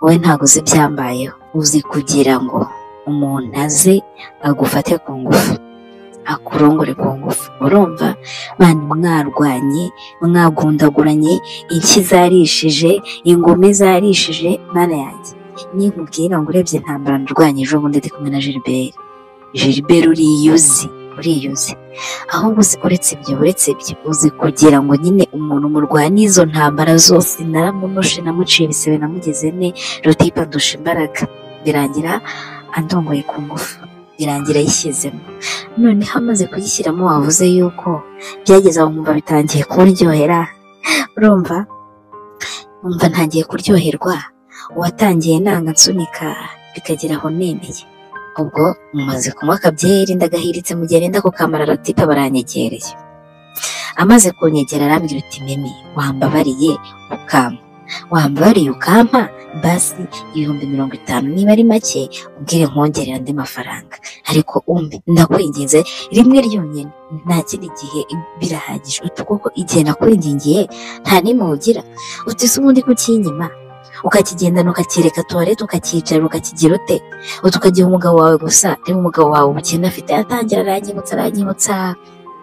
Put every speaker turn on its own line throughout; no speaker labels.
wowe ntabwo uzi ibyambayeho uzi kugira ngo umuntu aze agufate ku ngufu akurongore ku ngufu urumva bandi mwarwanye mwagundaguranye inshyi zarishije ingome zarishije mwana yanjye nimubwira ngo urebye ntambara ndurwanya ejo bundi ndi kumwe na gilbert gilbert uriyuzi uriyuzi ahubwo uzi uretse ibyo uretse ibyo uzi kugira ngo nyine umuntu murwanya izo ntambara zose naramunoshe namuciye ibisebe namugeze ne rutipa ndusha imbaraga birangira andongoye ku ngufu birangira yishyizemo noneho amaze kuyishyiramo wavuze yuko byageze aho nkumva bitangiye kuryohera urumva nkumva ntangiye kuryoherwa uwatangiye nanga nsunika bikagera aho nemeye ubwo mumaze kunywa akabyeri ndagahiritse mugerenda ku kamara ratipa baranyegereye amaze kunyegera arambwira uti mimi wambabariye ukampa wambabariye ukampa basi ibihumbi mirongo itanu niba ari make ubwire nkongerera andi mafaranga ariko umbe ndakwinginze rimwe ryonyine nta kindi gihe birahagije uti kuko igihe nakwingingiye nta n'impugira uti se ubundi kukinyima ukakigendana ukacyereka tuwarete ukakicara ukakigira ute ukagiha umugabo wawe gusa niba umugabo wawe ubukene afite yatangira aranyibutsa aranyibutsa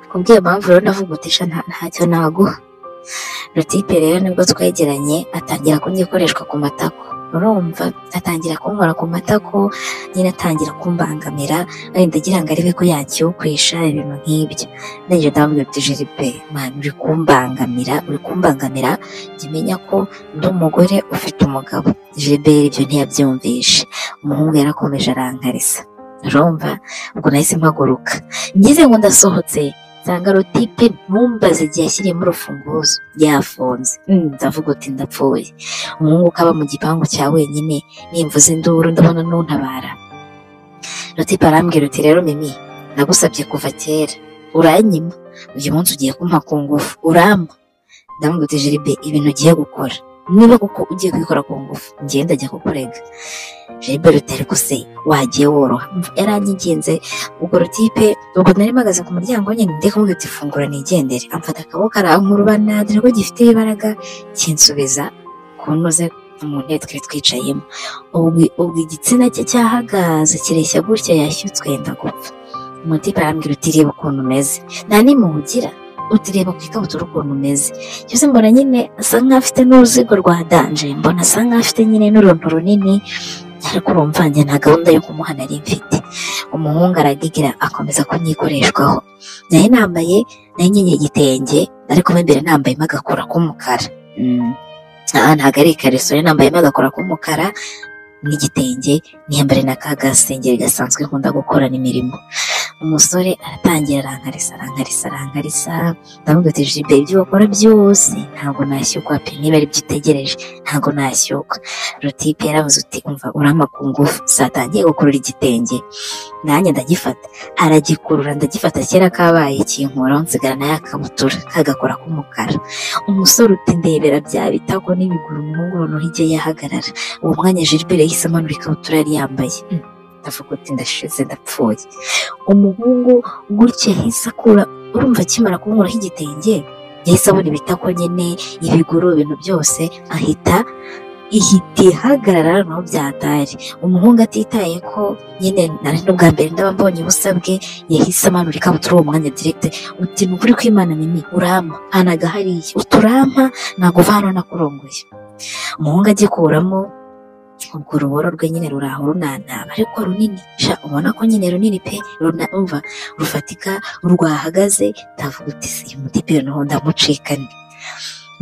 kubw'iyo mpamvu rero navuga uti sha nta- ntacyo naguha rutipe rero nibwo twegeranye atangira kunyikoreshwa ku matako urumva atangira kunkora ku matako nyine atangira kumbangamira wenda agira ngo arebe ko yacyukwesha ibintu nk'ibyo ndangije ndamubwira uti jiripe mwana uri kumbangamira uri kumbangamira jya umenya ko ndi umugore ufite umugabo Gilbert ibyo ntiyabyumvishe umuhungu yarakomeje arankarisa urumva ubwo nahise mpaguruka ngize ngo ndasohotse nsanga rotipe mumbaze igihe yashyiriyemo urufunguzo yafunze Mm, ndavuga uti ndapfuye umuhungu ukaba mu gipangu cya wenyine nimvuze induru ndabona nuntabara rotipe arambwira uti rero mimi nagusabye kuva kera uranyima uyu munsi ugiye kumpa ku ngufu urampa ndamubwira uti Gilbert ibintu ugiye gukora niba koko ugiye kubikora ku ngufu ngenda ajya kukurega Gilbert utari se wagiye woroha yaranyigenze ubwo rutipe ubwo nari mpagaze ku muryango nyine ndi kumubwira uti fungura nigendere amfata akaboko arankurura ntabwo ko gifite ibaraga kinsubiza ku ntuze mu ntebe twari twicayemo ubwo ubwo igitsina cye cyahagaze kireshya gutya yashyutswe yenda gupfa umutipe arambwira uti reba ukuntu umeze nta n'imuhugira uti reba ku ikabutura ukuntu umeze cyose mbona nyine asa nkaho afite n'uruzigo rwa danje mbona asa nkaho afite nyine n'uruntu runini ariko urumva njye nta gahunda yo kumuha nari mfite umuhungu aragigira akomeza kunyikoreshwaho nari nambaye nari nkenyeye igitenge ariko mo imbere nambayemo agakora k'umukara Mm. aha ntabwo ari ikariso nari nambayemo agakora k'umukara n'igitenge niyambare na ka gasengeri gasanzwe nkunda gukorana imirimo umusore aratangira arankarisa arankarisa arankarisa ndamubwira ati jibe ibyo wakora byose ntabwo nashyukwa pe niba ari byo utegereje ntabwo nashyukwa rutipe yarabuze uti umva urampa ku ngufu zatangiye gukurura igitenge nanjye ndagifata aragikurura ndagifata kera kabaye kinkuraho nsigara nayo akabutura kagakora k'umukara umusore uti ndebera bya bitako n'ibiguru umuhungu noneho ijye yahagarara uwo mwanya Gilbert yahise amanura ikabutura yari yambaye Mm, ndavuga uti ndashize ndapfuye umuhungu gutya yahise akura urumva akimara kumuraho igitenge yahise abona ibitako nyine ibiguru ibintu byose ahita ihita ihagarara naho byatari umuhungu atitaye ko nyine nari n'ubwa mbere ndaba mbonye ubusabwe yahise amanura ikabutura uwo mwanya direkite uti ni ukuri kw'imana nini urampa hanaga hariya uturampa ntabwo uva hano nakurongoye umuhungu agikuramo ubwo uruboro rwe nyine ruraho runantaba ariko runini sha ubona ko nyine runini pe runumva rufatika rwahagaze ndavuga uti si uyu mutipe noneho ndamucika ni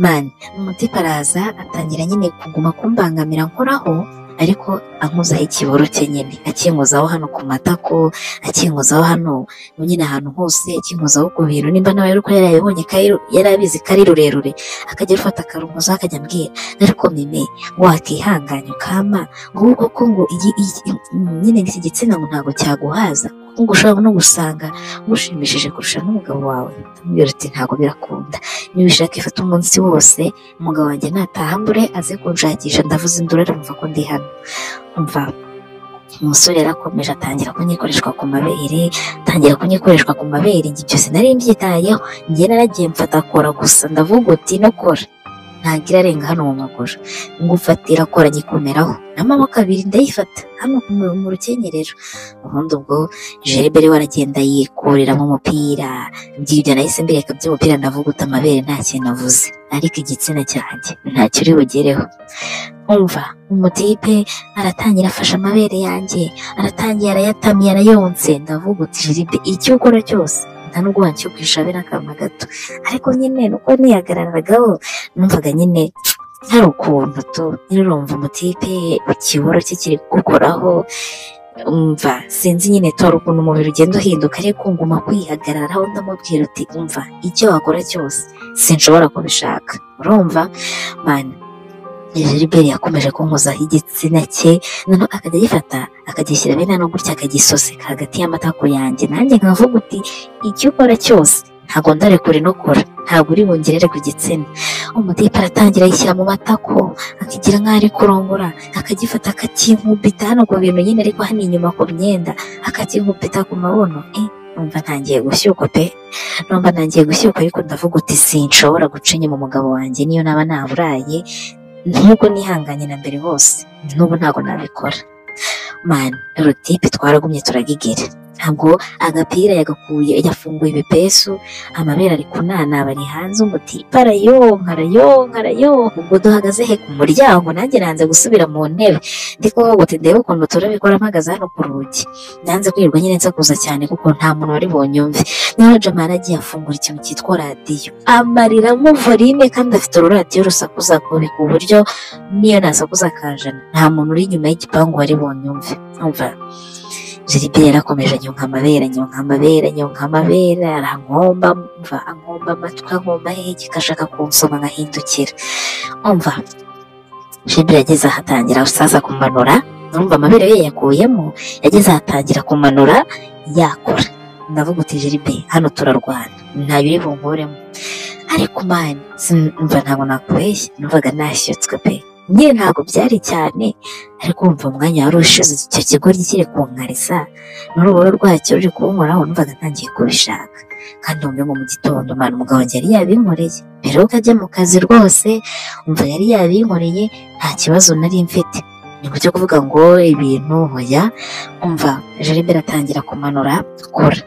mani umutipe araza atangira nyine kuguma kumbangamira nkoraho ariko ankozaho ikiboro cye nyine akinkozaho hano ku matako akinkozaho hano nyine ahantu hose akinkozaho ku bintu nimba nawe ariko yarayibonye ko ari- yari abizi ko ari rurerure akajya arufata akarunkozaho akajya ambwira ariko mime wakihanganya ukama ngubu koko ngo iyi- iyi- nyine iki gitsina ngo ntabwo cyaguhaza kuko ngo ushobora no gusanga ngushimishije kurusha n'umugabo wawe amubwira uti ntabwo birakunda niba ushaka ifata umunsi wose umugabo wanjye nataha mbure aze kunshakisha ndavuze induru aramva ko ndi hano umva umusore yarakomeje atangira kunyikoreshwa ku mabere atangira kunyikoreshwa ku mabere ibyo byose nari mbyitayeho njye naragiye mfata akora gusa ndavuga uti no kora ntagira arenga hano mu maguru ngufatira akora gikomeraho amaboko abiri ndayifata hano mu rukenyerero ubundi ubwo jerebere waragenda yikureramo umupira byibyo nahise mbireka by'umupira ndavuga uta amabere nta kintu avuze ariko igitsina cyanjye ntacyo uri bugereho umva umutipe aratangira afashe amabere yanjye aratangira arayatamye arayonse ndavuga uti jeribe icyo ukora cyose nta nubwo wacyo kwishabira akantu gato ariko nyine nuko nihagararagaho numvaga nyine hari ukuntu tu nirumva umutipe ikiboro cye kiri gukoraho umva sinzi nyine tora ukuntu umubiri ugenda uhinduka ariko nguma kwihagararaho ndamubwira uti umva icyo wakora cyose sinshobora kubishaka urumva mani Gilbert yakomeje kunkozaho igitsina cye noneho akajya agifata akagishyira bene hano gutya akagisoseka hagati y'amatako yanjye nanjye nkavuga uti icyo ukora cyose ntabwo ndarekure no kora ntabwo uri bungerere ku gitsina umutipe aratangira ayishyira mu matako akigira nk'aho ari kurongora akagifata akakinkubita hano ku bintu nyine ariko hano inyuma ku myenda akakinkubita ku mabuno eh numva ntangiye gushyukwa pe numva ntangiye gushyukwa ariko ndavuga uti sinshobora guca inyuma umugabo wanjye niyo naba naburaye nubwo nihanganye na mbere bose n'ubu ntabwo nabikora mani rutipe twaragumye turagigera ntabwo agapira yagakuye yafunguye ibipesu amabere ari kunanaba ari hanze umutipe arayonka arayonka arayonka ubwo duhagaze he ku muryango nanjye nanze gusubira mu ntebe ndi kuvuga uti ndebe ukuntu turabikora mpagaze hano ku rugi nanze kwirirwa nyine nsakuza cyane kuko nta muntu wari bonyumve noneho jamara agiye afungura ikintu cyitwa radiyo amariramo vorine kandi afite ururadiyo rusakuza kure ku buryo niyo nasakuza kajana nta muntu uri inyuma y'igipangu wari bonyumve umva jiribe yarakomeje anyonka amabere anyonka amabere anyonka amabere arankomba mva ankomba amatwi ankomba hegeka ashaka kunsoma nkahindukira umva jiribe yageze ahatangira asaza kumanura numva amabere ye yakuyemo yageze ahatangira kumanura yakora ndavuga uti jiribe hano turarwana ntayo uri bunkuremo ariko mani mva ntabwo nakubeshya numvaga nashyutswe pe nyine ntabwo byari cyane ariko wumva umwanya wari ushize icyo kigoryi kiri kunkariza n'urubura rwacyo ruri kunkoraho numvaga ntangiye kubishaka kandi wumve ngo mu gitondo umwana umugabo wanjye yari yabinkoreye mbere yuko ajya mu kazi rwose umva yari yabinkoreye nta kibazo nari mfite ni uburyo kuvuga ngo ibintu hoya umva jaribera atangira kumanura kora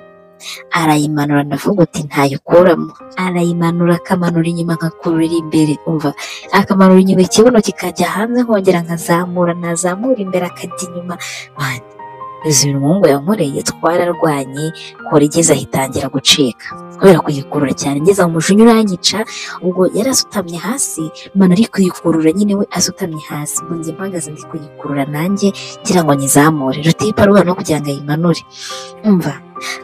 arayimanura ndavuga uti ntayikuramo arayimanura akamanura inyuma agakurura imbere umva akamanura inyuma ikibuno kikajya hanze nkongera nkazamura nazamura imbere akajya inyuma mani izi umuhungu yankoreye twararwanye kora igeze ahitangira gucika kubera kuyikurura cyane ngeze mu mujinya uranyica ubwo yari asutamye hasi mani ari kuyikurura nyine we asutamye hasi ngo njye mpagaze ndi kuyikurura nanjye ngira ngo nyizamure rutipa rubana no kugira ngo ayimanure umva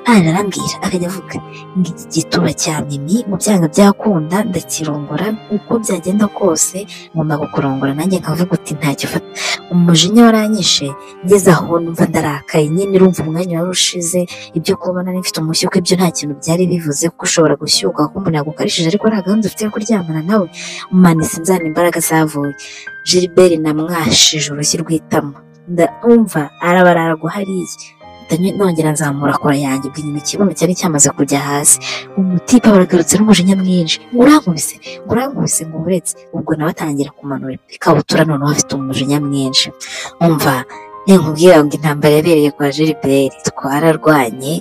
ararambwira akajya avuga ngo iki gituba cya mimi mu byanga byakunda ndakirongora uko byagenda kose ngomba kukurongora nanjye nkavuga uti ntacyo ufata umujinya waranyishe ngeze aho numva ndarakaye nyine urumva umwanya wari ushize ibyo kuba nari mfite umushyuko ibyo nta kintu byari bivuze kuko ushobora gushyuka kuko umuntu yagukarishije ariko nta gahunda ufite yo kuryamana nawe umanitse inzara imbaraga zavuye jiliberi namwashije urushyi rw'itama ndumva arabarara guhariye nongera nzamura kora yanjye inyuma ikibuno cyari cyamaze kujya hasi umutipe baragarutse n'umujinya mwinshi ngo urankubise ngo urankubise ngo uretse ubwo nawe atangira kumanura ikabutura noneho afite umujinya mwinshi umva nkubwira ngo intambara yabereye kwa jiliberi twararwanye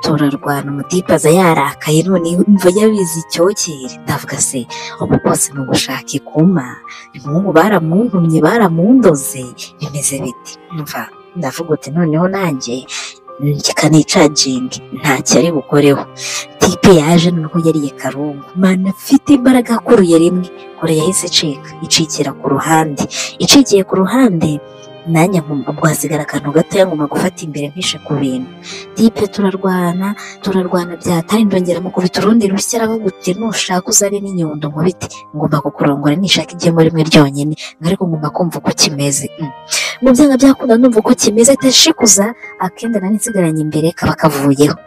turarwana umutipe aza yarakaye none imva yabizi icyokere ndavuga se ubu bwose ni ugushaka ikuma umuhungu baramuntumye baramundoze bimeze biti mva ndavuga uti noneho nanjye kikanicagingi ntacyo ari bukoreho tipe yaje noneho yariye karungu mana afite imbaraga akuruye rimwe kure yahise icika icikira ku ruhande icikiye ku ruhande nanjye nkumva bwasigara akantu gatoya nguma gufata imbere mpishe ku bintu tipe turarwana turarwana byatari ndongera mu kubita urundi rushya aravuga uti nushaka uzane n'inyundo nkubite ngomba kukurongora nishaka igemo rimwe ryonyine ariko ngomba kumva uko kimeze mu byanga byakunda numva uko kimeze tashikuza akenda nari nsigaranye imbere kaba kavuyeho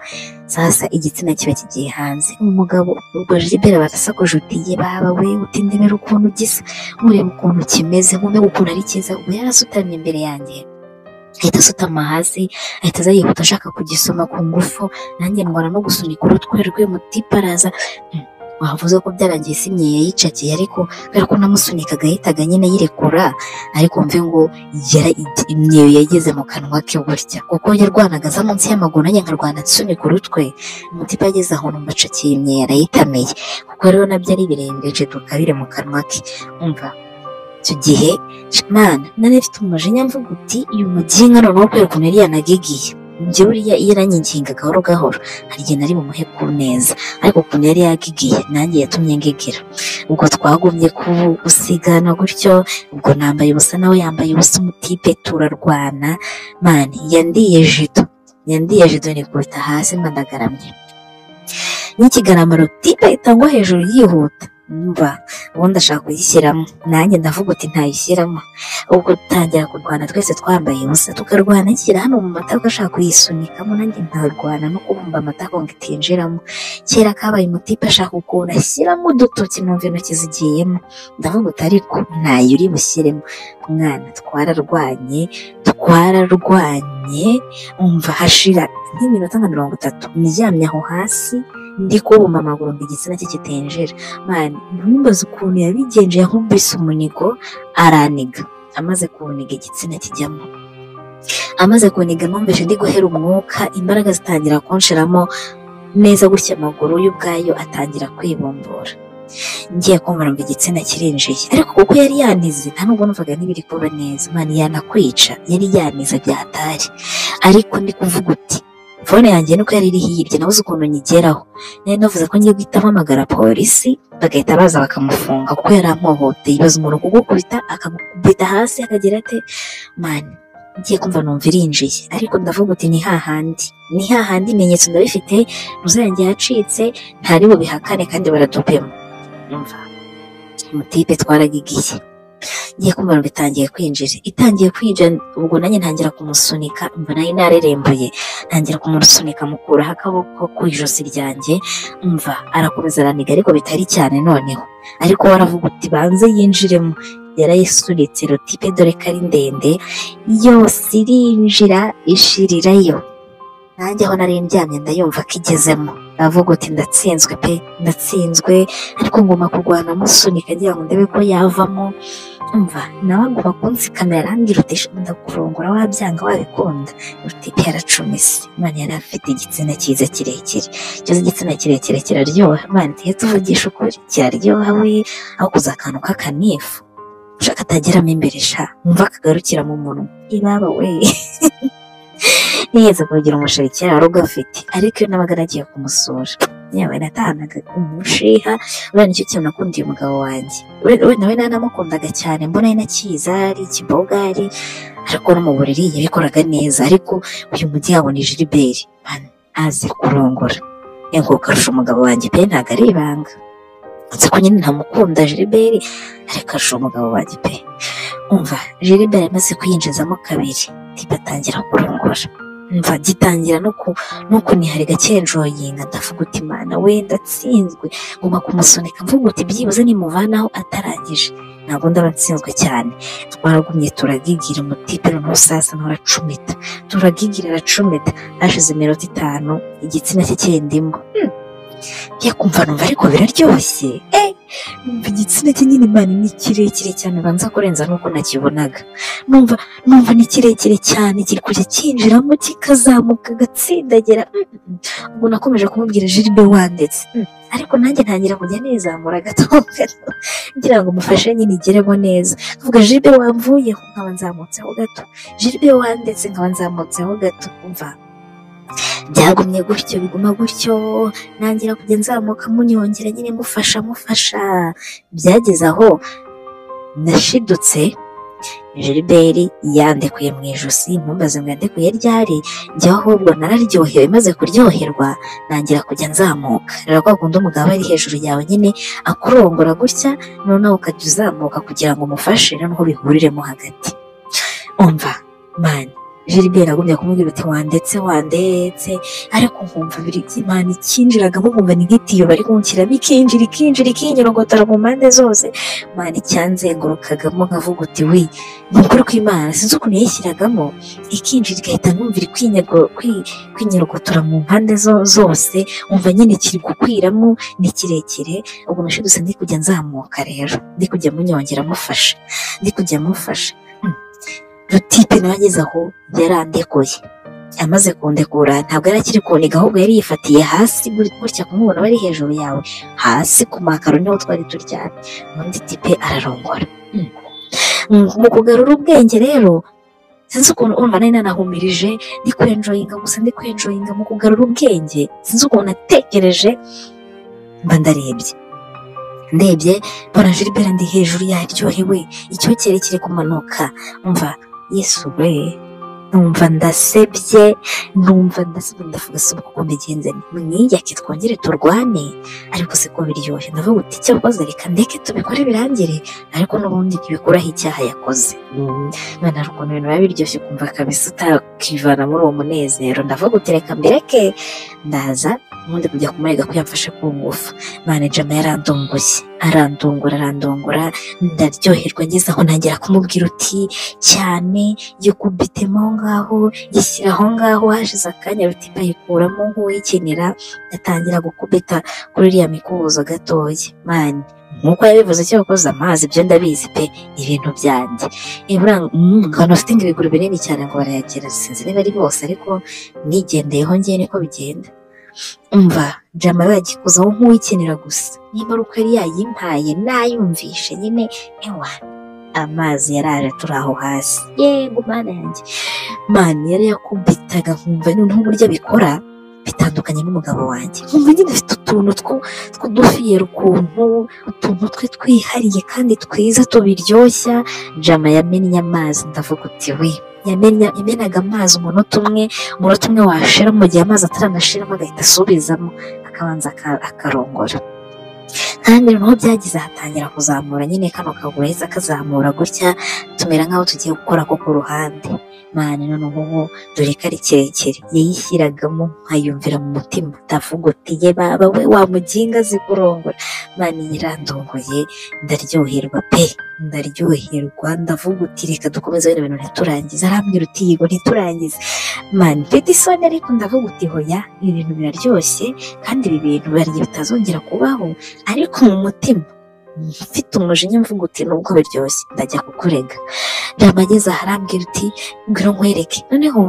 sasa igitsina kiba kigiye hanze umugabo ubwo jibera barasakuje uti ye baba we utindebera ukuntu gisa ureba ukuntu kimeze nkumenya ukuntu ari cyiza ubwo yarasutamye imbere yanjye ahita asutama hasi ahita aza yihuta ashaka kugisoma ku ngufu nanjye ndwara no gusunika urutwe rwe mutipe araza wavuze ko byarangiye isimye yayicakiye ariko kubera ko namusunika agahitaga nyine yirekura ariko mve ngo imyeyo yageze mu kanwa ke gutya kuko yarwanaga aza munsi y'amaguru nanjye nkarwana nsunika urutwe umutima ageze aho numva acakiye imyeyo arayitamiye kuko rero nabyo ari ibirengeje tukabire mu kanwa ke umva icyo gihe mana nari mfite umujinya mvuga uti uyu muginga noneho kubera ukuntu yari yanagigiye njye buriya iyo aranyiginga gahoro gahoro hari igihe nari bumuhe ku neza ariko ukuntu yari yagigiye nanjye yatumye ngigira ubwo twagumye gusigana gutyo ubwo nambaye ubusa nawe yambaye ubusa umutipe turarwana mani yandiye jido yandiye jido nikubita hasi ndagaramye n'ikigaragaro tipe itangwa hejuru yihuta mba ubundi ashaka kuyishyiramo nanjye ndavuga uti ntayishyiramo ubwo dutangira kurwana twese twambaye ubusa tukarwana nshyira hano mu matako ashaka kuyisunikamo nanjye nkarwana no kubumba amatako ngo itinjiramo kera kabaye umutipe ashaka ukuntu ashyiramo udutoki numva intoki zigiyemo ndavuga uti ariko ntayo uri bushyiremo mwana twararwanye twararwanye umva hashira nk'iminota nka mirongo itatu ndyamye aho hasi ndi kubuma amaguru ngo igitsina cye kitinjira mani ntumbaze ukuntu yabigenje nk'ubise umunigo araniga amaze kuniga igitsina kijyamo amaze kuniga numvise ndi guhera umwuka imbaraga zitangira kunshiramo neza gutya amaguru y'ubwayo atangira kwibumbura ngiye kumva ngo igitsina kirinjiye ariko kuko yari yanize nta nubwo numvaga n'ibiri kuba neza mani yanakwica yari yanize byatari ariko ndi kuvuga uti fone yanjye nuko yari iri hirya nabuze ukuntu nyigeraho nari navuze ko ngiye guhita mpamagara polisi bagahita baza bakamufunga kuko yari amuhoteye ibaza umuntu kugukubita akagukubita hasi akagira ate mani ngiye kumva numva irinjiye ariko ndavuga uti ni hahandi ni hahandi ibimenyetso ndabifite yanjye yacitse ntari bubihakane kandi baradupema umva umutipe twaragigiye ngiye kumva ngo itangiye kwinjira itangiye kwinjira ubwo nanjye ntangira kumusunika mba nayo narerembuye ntangira kumusunika mukuraho akaboko ku ijosi ryanjye mva arakomeza araniga ariko bitari cyane noneho ariko waravuga uti banze yinjiremo yarayisunitse rotipe dore ko ari ndende yose irinjira ishirirayo nanjye aho nari ndyamye ndayumva ko igezemo avuga uti ndatsinzwe pe ndatsinzwe ariko ngomba kurwana musunika ngira ngo ndebe ko yavamo umva nawe agomba kunsikana yarambwira uti ndakurongora wabyanga wabikunda rutipe yaracumise imana yari afite igitsina cyiza kirekire cyose igitsina kirekire kiraryoha imana iyo tuvugisha ukuri kiraryoha we aho kuza akantu k'akanifu ushaka atageramo imbere sha mva kagarukira mu munwa ibaba we niyeze kugira umusheri kera wari ugafite ariko iyo nabaga nagiye kumusura yewe natahanaga umushiha urabona nicyo kintu nakundiye umugabo wanjye nawe nanamukundaga cyane mbona ari na kizari kibogari ariko no mu buriri yabikoraga neza ariko uyu mujyi yabo ni jiliberi azi kurongora yego karusha umugabo wanjye pe ntabwo ari ibanga uretse ko nyine ntamukunda jiliberi ariko arusha umugabo wanjye pe umva jiliberi amaze kuyinjizamo kabiri tiba atangira kurongora mva gitangira no kunihariga cyenjoyinga ndavuga uti imana we ndatsinzwe ngomba kumusunika mvuga uti byibuze nimuvanaho atarangije ntabwo ndaba nsinzwe cyane twaragumye turagigira umutipe noneho sasa nturacumita turagigira aracumita hashize iminota itanu igitsina cye cyendimo njya kumva numva ariko biraryoshye numva igitsina cye nyine imana ni kirekire cyane banza kurenza nuko nakibonaga numva numva ni kirekire cyane kiri kujya cyinjiramo kikazamuka agatsindagira ubwo nakomeje kumubwira jiribe wanditse ariko nanjye ntangira kujya nizamura gato gato ngira ngo umufashe nyine igeremo neza avuga jiribe wamvuyeho nkaba nzamutseho gato jiribe wanditse nkaba nzamutseho gato umva byagumye gutyo biguma gutyo ntangira kujya nzamuka munyongera nyine mufasha mufasha byageze aho nashidutse jiliberi yandekuye mu ijosi ntumbaze ngo yandekuye ryari njye ahubwo nararyohewe maze kuryoherwa ntangira kujya nzamuka rero kwa kundi umugabo ari hejuru yawe nyine akurongora gutya noneho ukajya uzamuka kugira ngo umufashe noneho bihuriremo hagati umva mani Gilbert agumya kumubwira uti wandetse wandetse ariko nkumva biri by'Imana ikinjiragamo nkumva ni nk'itiyo bari kunshyiramo ikinjira ikinjira ikinyorogotara mu mpande zose Imana icyanzengurukagamo nkavuga uti wi ni ukuri kw'Imana sinzi ukuntu yayishyiragamo ikinjira igahita numva iri kwinyago kwi- kwinyorogotora mu mpande zo- zose umva nyine kiri gukwiramo ni kirekire ubwo nashobora gusa ndi kujya nzamuka rero ndi kujya munyongera mufasha ndi kujya mufasha Rutipe nawe ageze aho yarandekuye amaze kundekura ntabwo yari akiri kuniga ahubwo yari yifatiye hasi gut- gutya kumubona aba ari hejuru yawe hasi ku makaro niho twari turyamye ubundi tipe ararongora Hmm. Mm, mu kugarura ubwenge rero sinzi ukuntu urumva nari nanahumirije ndi kwenjoyinga gusa ndi kwenjoyinga mu kugarura ubwenge sinzi ukuntu natekereje mba ndarebye ndebye mbona Gilbert ndi hejuru yaryohewe icyokere kiri kumanuka umva yesu we numva ndasebye numva ndasebye ndavuga se uko mbigenze mwiyake twongere turwane ariko se ko biryoshye ndavuga uti icyo wakoze reka ndeke tubikore birangire ariko n'ubundi ntibikuraho icyaha yakoze mwana hari ukuntu ibintu biba biryoshye ukumva kabisa utakivana muri uwo munezero ndavuga uti reka mbireke ndaza ubundi kujya kumurega ko yamfashe ku ngufu manejama yarandongoye arandongora arandongora ndaryoherwa ngeze aho ntangira kumubwira uti cyane yikubitemo aho ngaho yishyira aho ngaho hashize akanya rutipa ayikuramo nk'uwikenera atangira gukubita kuri iriya mikubuzo gatoya mani nk'uko yabivuze icyo yakoze amazi ibyo ndabizi pe ibintu byanjye iburanga mm, abantu bafite ibiguru binini cyane ngo barayagera sinzi niba ari bose ariko nigendeyeho ngewe niko bigenda umva jama yagikuzaho nk'uwikenera gusa niba ari uko yari yayimpaye nayumvishe nyine ewa amazi yaraje turi aho hasi yego mana yanjye mani yari yakubitaga nkumva noneho uburyo abikora bitandukanye n'umugabo wanjye nkumva nyine afite utuntu two- tw'udufiyeri ukuntu utuntu twe twihariye kandi twiza tubiryoshya jama yamennye amazi ndavuga uti we yamenya yamenaga amazi umunota umwe umunota umwe washira mu gihe amazi ataranashiramo agahita asubizamo akabanza aka- akarongora kandi noneho byagize hatangira kuzamura nyine kano kaguru yahise akazamura gutya tumera nk'aho tugiye gukora ko ku ruhande mani noneho ubu dore ko ari kirekire yayishyiragamo nkayumvira mu mutima ndavuga uti ye baba we wamuginga azi kurongora mani yarandongoye ndaryoherwa pe ndaryoherwa ndavuga uti reka dukomeze bino bintu ntiturangize arambwira uti yego ntiturangize mani mfite isoni ariko ndavuga uti hoya ibi bintu biraryoshye kandi ibi bintu bari bitazongera kubaho ariko mu mutima mfite umujinya mvuga uti nubwo biryoshye ndajya kukurega ndamageze aharambwira uti ngwino nkwereke noneho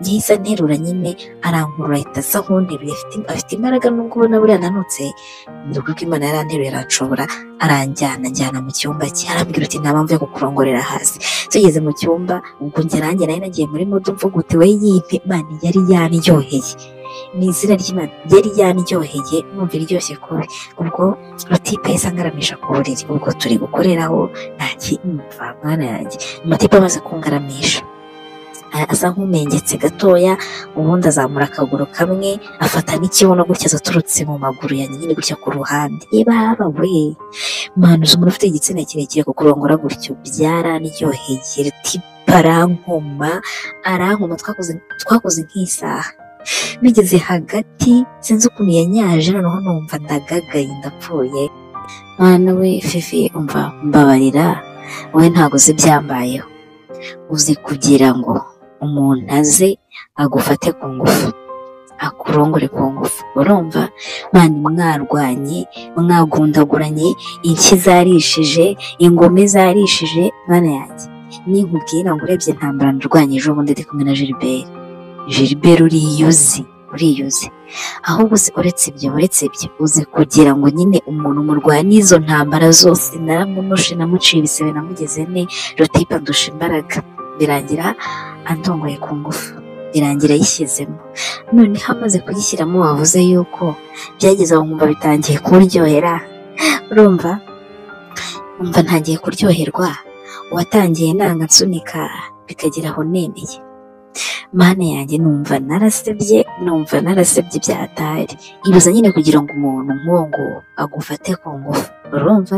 yahise anterura nyine arankurura ahita asa nk'unteruye afite- afite imbaraga nubwo ubona buriya nanutse ni ukuri ko imana yaranteruye aranshobora aranjyana njyana mu cyumba cye arambwira uti nta mpamvu yo kukurongorera hasi tugeze mu cyumba ubwo njye nanjye nari nagiye muri mudu mvuga uti we yimpe imana yari yaryoheye ni izina ry'imana yari yaryoheye numva iryoshye kubi ubwo rutipe yahise angaramisha ku buriri ubwo turi gukoreraho nta kimva mwana yanjye amatipe amaze kungaramisha a- asa nk'umengetse gatoya ubundi azamura akaguru kamwe afata n'ikibuno gutya zaturutse mu maguru ya nyine gutya ku ruhande ibaba we manuza umuntu ufite igitsina kirekire ku kurongora gutyo byaranryohegera tipa arankoma arankoma twakoze twakoze nk'isaha bigeze hagati sinzi ukuntu yanyaje noneho numva ndagagaye ndapfuye mwana we fifi umva mbabarira wowe ntago uzi ibyambayeho uzi kugira ngo umuntu aze agufate ku ngufu akurongore ku ngufu urumva mani mwarwanye mwagundaguranye inshyi zarishije ingome zarishije mwana yanjye ninkubwira ngo urebye intambara ndarwanye ejo bundi ndi kumwe na Gilbert Gilbert uriyuzi uriyuzi ahubwo se uretse ibyo uretse ibyo uzi kugira ngo nyine umuntu murwanya izo ntambara zose naramunushe namuciye ibisebe namugeze ne rotipa ndusha imbaraga birangira andongoye ku ngufu birangira ayishyizemo noneho amaze kuyishyiramo wavuze yuko byageze aho nkumva bitangiye kuryohera urumva umva ntangiye kuryoherwa uwatangiye nanga nsunika bikagera aho nemeye mana yanjye numva narasebye numva narasebye byatari ibuza nyine kugira ngo umuntu nk'uwo nguwo agufate ku ngufu urumva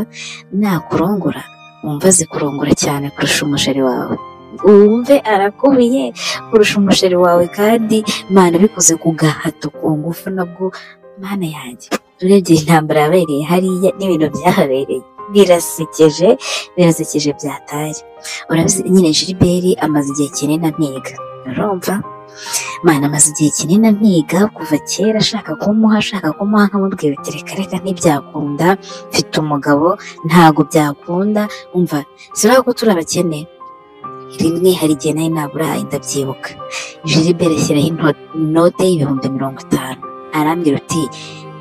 nakurongora wumva azi kurongora cyane kurusha umusheri wawe wumve arakubiye kurusha umusheri wawe kandi mana bikoze ku gahato ku ngufu nabwo mana yanjye urebye intambara yabereye hariya n'ibintu byahabereye birasekeje birasekeje byatari urabizi nyine jiliberi amaze igihe kinini ampiga urumva mana amaze igihe kinini ampiga kuva kera ashaka kumuha ashaka kumuha nkamubwira uti reka reka ntibyakunda mfite umugabo ntabwo byakunda umva sibura ko turi abakene rimwe hari igihe nari naburaye ndabyibuka jiliberi ashyiraho inote y'ibihumbi mirongo itanu arambwira uti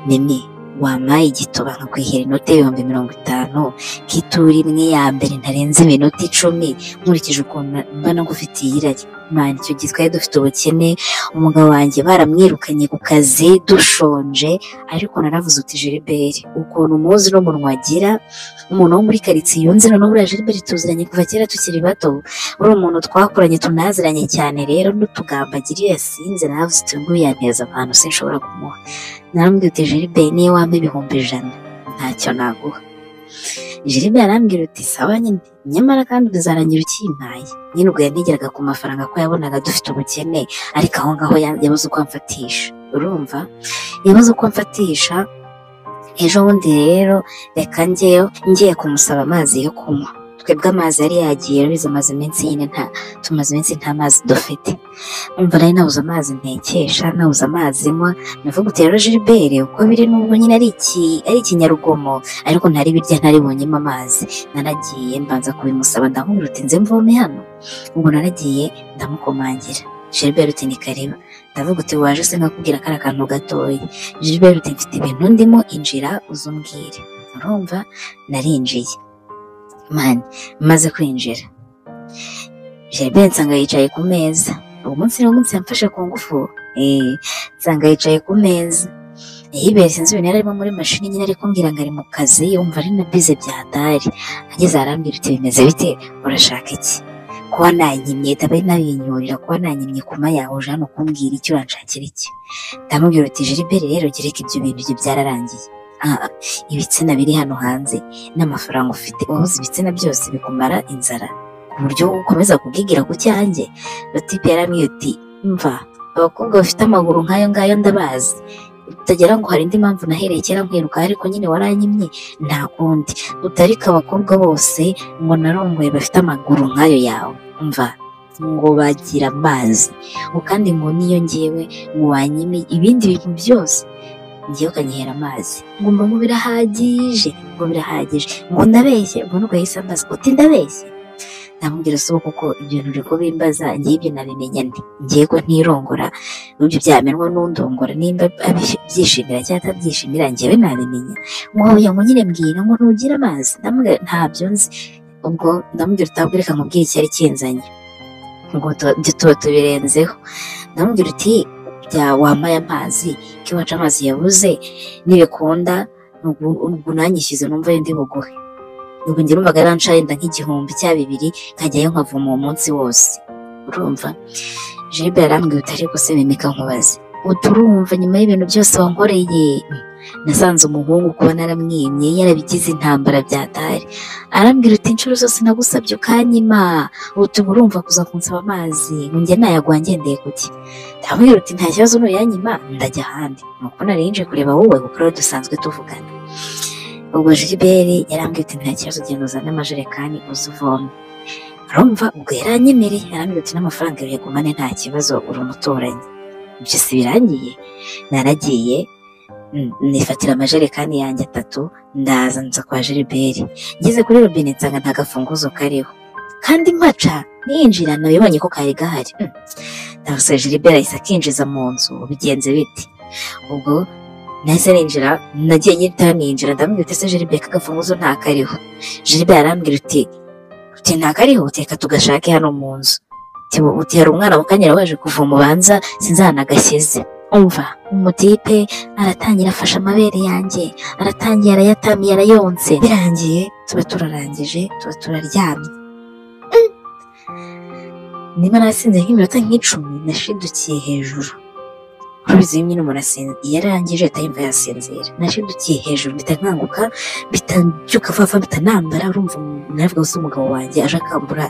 nini wampaye igituba nkakwihera inoti y'ibihumbi mirongo itanu nk'itura imwe ya mbere ntarenze iminota icumi nkurikije ukuntu mbona ngufitiye irari mwana icyo gihe twari dufite ubukene umugabo wanjye baramwirukanye ku kazi dushonje ariko naravuze uti jiliberi ukuntu umuzi n'umunwa agira umuntu wo muri karitsiye yunze noneho buriya jiliberi tuziranye kuva kera tukiri bato uri umuntu twakoranye tunaziranye cyane rero n'utugambo agira iyo yasinze naravuze uti nguyu yaneza abantu sinshobora kumuha narambwira uti jiribe niyo wampa ibihumbi ijana ntacyo naguha jiribe yarambwira uti sawa nyine nyamara kandi uzarangira ukimpaye nyine ubwo yanigeraga ku mafaranga ko yabonaga dufite ubukene ariko aho ngaho ya- yabuze uko amfatisha urumva yabuze uko amfatisha ejo bundi rero reka njyeyo ngiye kumusaba amazi yo kunywa twebwe amazi yari yagiye rubizi amaze iminsi nyine nta tumaze iminsi nta mazi dufite umva nari nabuze amazi ntekesha nabuze amazi nywa navuga uti rero Gilbert uko biri nubwo nyine ari iki ari ikinyarugomo ariko ntari birya ntaribonyemo amazi naragiye mbanza kubimusaba ndamubwira uti nze mvome hano ubwo naragiye ndamukomangira Gilbert uti ni kariba ndavuga uti waje se nkakubwira kari akantu gatoya Gilbert uti mfite ibintu ndimo injira uze umbwire urumva narinjiye mani maze kwinjira Gilbert nsanga yicaye ku meza uwo munsi ni umunsi yamfashe ku ngufu eh nsanga yicaye ku meza yibere sinzi ibintu yari arimo muri mashini nyine ari kumbwira ngo ari mu kazi yumva ari na bize byatari ageze arambwira uti bimeze bite urashaka iki kuba nanyimye tabe nabinyurira kuba nanyimye kuma yawe uje hano kumbwira icyo uranshakira iki ndamubwira uti Gilbert rero gereka ibyo bintu ibyo byararangiye Ah, ibitsina biri hano hanze n'amafaranga ufite wabuze ibitsina byose bikumara inzara ku buryo ukomeza kubwigira ku cyanjye Latipe yaramwiye uti mva abakobwa bafite amaguru nk'ayo ngayo ndabazi utagira ngo hari indi mpamvu nahereye kera nkwiruka ariko nyine waranyimye nta kundi utarika abakobwa bose ngo narongoye bafite amaguru nk'ayo yawe mva ngo bagira amazi ngo kandi ngo niyo ngewe ngo wanyime ibindi bintu byose ngewe ukanyihera amazi ngo mba ngo birahagije ngo birahagije ngo ndabeshye ngo nuko yahise ambaza uti ndabeshye ndamubwira si kuko ibintu uri kubimbaza ngewe ibyo nabimenya nti ngewe ko ntirongora n'ibyo byamenwa n'undongora nimba abyishimira cyangwa atabyishimira ngewe nabimenya ngo oya ngo nyine mbwira ngo ntugire amazi ndamubwira ntabyo nzi ubwo ndamubwira utabwo reka nkubwire icyari kinzanye ngo tu- ibyo tuba tubirenzeho ndamubwira uti bya wambaye amazi ko iwacu amazi yabuze nibikunda ubwo nanyishyize numva ndi buguhe ubwo njye numvaga aranshaye nda nk'igihumbi cya bibiri nkajyayo nkavoma uwo munsi wose urumva jebe yarambwiye utari gusebimika nkubaze uturumva nyuma y'ibintu byose wankoreye nasanze umuhungu kuba naramwimye yarabigize intambara byatari arambwira uti inshuro zose nagusabye ukanyima utuba urumva kuza kunsaba amazi ngo njye nayagwa ngendeye kuki ndamubwira uti nta kibazo nuyanyima ndajya ahandi nuko narinje kureba wowe kuko rero dusanzwe tuvugana ubwo jiliberi yarambwiye uti nta kibazo genda uzane amajerekani uze uvome arumva ubwo yaranyemereye yarambwira uti n'amafaranga yagumane nta kibazo uri umuturanyi ibyo si birangiye naragiye mm, nifatira amajerekani yanjye atatu ndaza nza kwa jiliberi ngeze kuri robine nsanga nta gafunguzo kariho kandi mpaca ninjira nabibonye ko kari gahari Mm. ndavuze jiliberi ahise akinjiza mu nzu bigenze biti ubwo nahise ninjira nagiye nyita ninjira ndamubwira uti se jiliberi k'agafunguzo ntakariho jiliberi arambwira uti uti ntakariho teka tugashake hano mu nzu Uti- uti hari umwana mukanyera waje kuvoma ubanza sinzi ahantu agashyize umva umutipe aratangira afashe amabere yanjye aratangiye arayatamiye arayonse birangiye tuba turarangije tuba turaryamye niba nasinze nk'iminota nk'icumi nashidukiye hejuru urubizi iyo nyine umuntu asinze iyo arangije ahita yumva yasinzira nashidukiye hejuru mpita nkanguka mpita mbyuka vuba vuba mpita nambara urumva navuga gusa umugabo wanjye aje akambura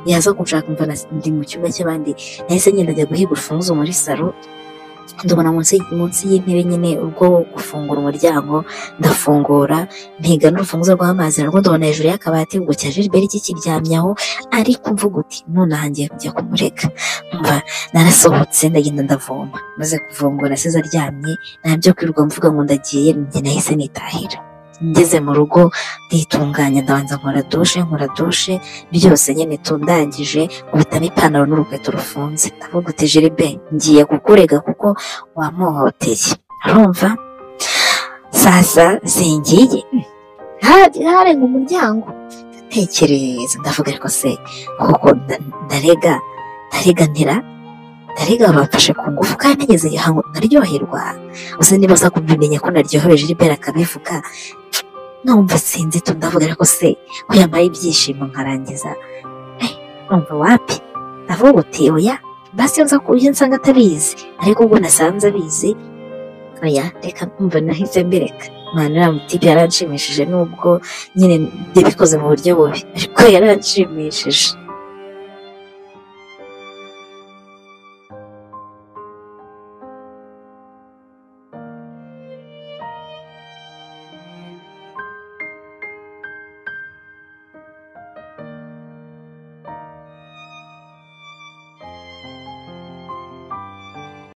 yaza kunshaka mva ndi mu cyumba cy'abandi nahise ngenda njya guhiga urufunguzo muri salo ndubona munsi y'intebe nyine ubwo gufungura umuryango ndafungura ntigana urufunguzo rw'amazi narwo ndubona hejuru y'akabati ubwo cya Gilbert kikiryamyaho ariko mvuga uti nonaha ngiye kujya kumureka mva narasohotse ndagenda ndavoma maze kuvoma nasize aryamye ntabyo kwirirwa mvuga ngo ndagiye njye nahise nitahira ngeze mu rugo nditunganya ndabanza nkora dushe nkora dushe byose nyine tundangije nkubitamo ipantaro n'urukweto rufunze ndavuga uti jiribe ngiye kukurega kuko wamuhoteye arumva sasa singiye harenga umuryango ndatekereza ndavuga ariko se kuko ndarega ndarega ntira ndarega bafashe ku ngufu kandi nageze igihango nkaryoherwa gusa niba aza kubimenya ko naryohewe Gilbert akabivuga numva sinzi tu ndavuga ariko se ko yambaye ibyishimo nkarangiza numva wapi ndavuga uti oya basi nza kurya nsanga atabizi ariko ubwo nasanze abizi oya reka numva nahise mbireka mwana uriya byaranshimishije nubwo nyine yabikoze mu buryo bubi ariko yaranshimishije